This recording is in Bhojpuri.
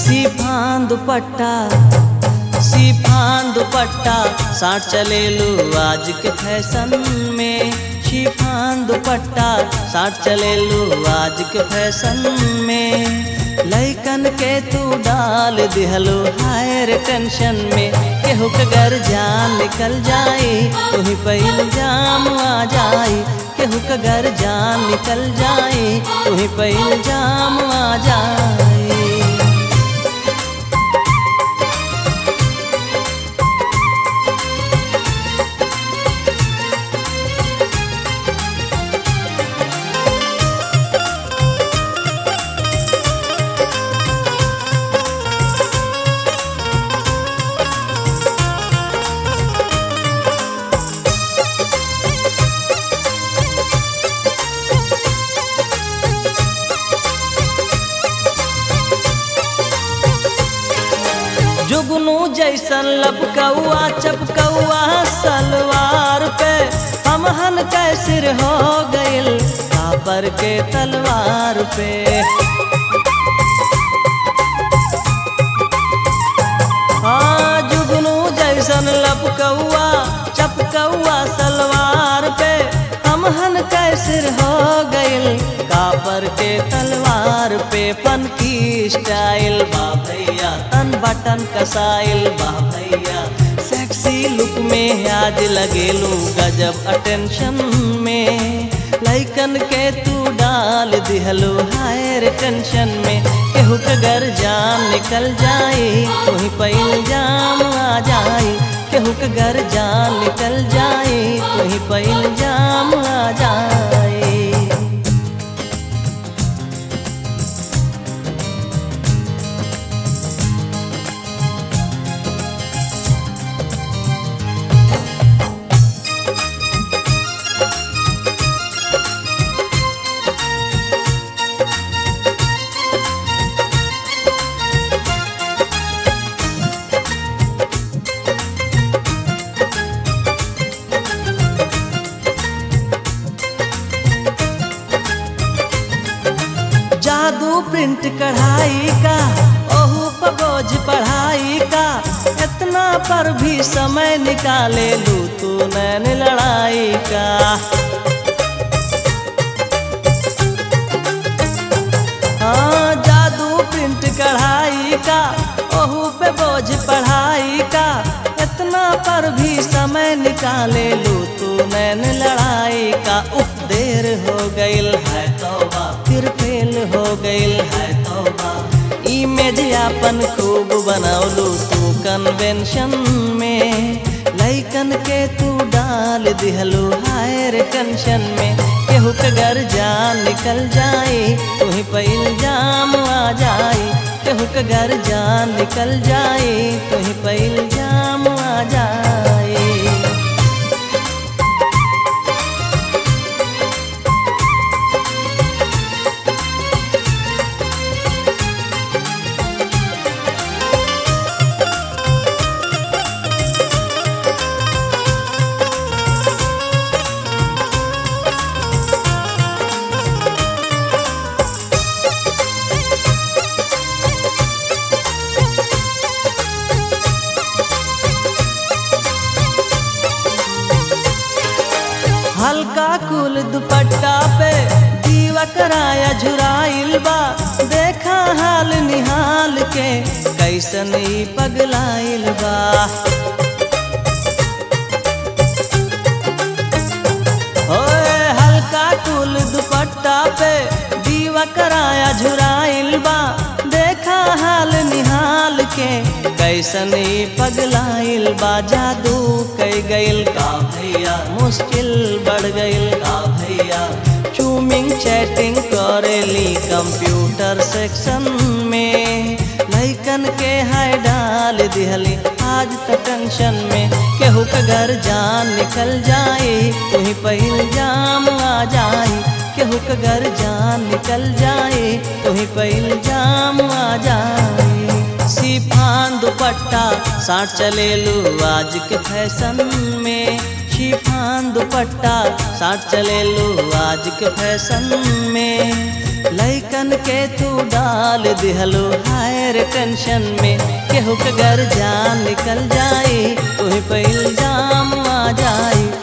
सिफान दुपट्टा सिफान दुपट्टा साठ चले लो आज के फैशन में शिफान दुपट्टा साठ चले लो आज के फैशन में लैकन के तू डाल दिहलो हायर टेंशन में केहू के घर जान निकल जाए तुही पहिल जाम आ जाए केहू के घर जान निकल जाए तुही पहिल जाम आ जाए जुगनू जैसन लपकौआ चपकौआ सलवार पे हमहन के सिर हो गइल काबर के तलवार पे हाँ जुगनू जैसन लपकौआ चपकौआ सलवार पे हमहन के सिर हो गइल काबर के तलवार पे पन की स्टाइल बा भैया तन बटन कसाइल बा भैया सेक्सी लुक में आज लगेलू गजब अटेंशन में लैकन के तू डाल दिहलो हायर टेंशन में केहू के घर जान निकल जाए तुही पहिल जाम आ जाए केहू के घर जान निकल जाए तुही पहिल जाम आ जाए जादू प्रिंट कढ़ाई का ओहू पर बोझ पढ़ाई का इतना पर भी समय निकाले लू तू नैन लड़ाई का हाँ जादू प्रिंट कढ़ाई का ओहू पे बोझ पढ़ाई का इतना पर भी समय निकाले लू तू नैन लड़ाई का उफ देर हो गइल है तौबा फिर फेल हो गइल है तौबा इमेज आपन खूब बनौलू तू कन्वेंशन में लैकन के तू डाल दिहलू हायर टेंशन में केहू के घर जान निकल जाए तुही पहिल जाम आ जाए केहू के घर जान निकल जाए तुही पहिल जाम आ जाए हल्का कुल दुपट्टा पे दीवा कराया झुराइल बा देखा हाल निहाल के कैसन ई पगलाइल बा ओए हल्का कुल दुपट्टा पे दीवा कराया झुराइल बा देखा हाल निहाल के कैसन ई पगलाइल बा जादू कई गइल का भैया मुश्किल बढ़ गइल का भैया चूमिंग चैटिंग करेली कंप्यूटर सेक्शन में लैकन के हाय डाल दिहली आज तो टेंशन में केहू के घर जान निकल जाए तुही पहिल जाम आ जाए केहू के घर जान निकल जाए तुही पहिल जाम आ जाए शिफान दुपट्टा साठ चले लू आज के फैशन में शिफान दुपट्टा साठ चले लू आज के फैशन में लैकन के तू डाल दिहलो हायर टेंशन में केहू के घर जान निकल जाई तुही पे इल्जाम आ जाई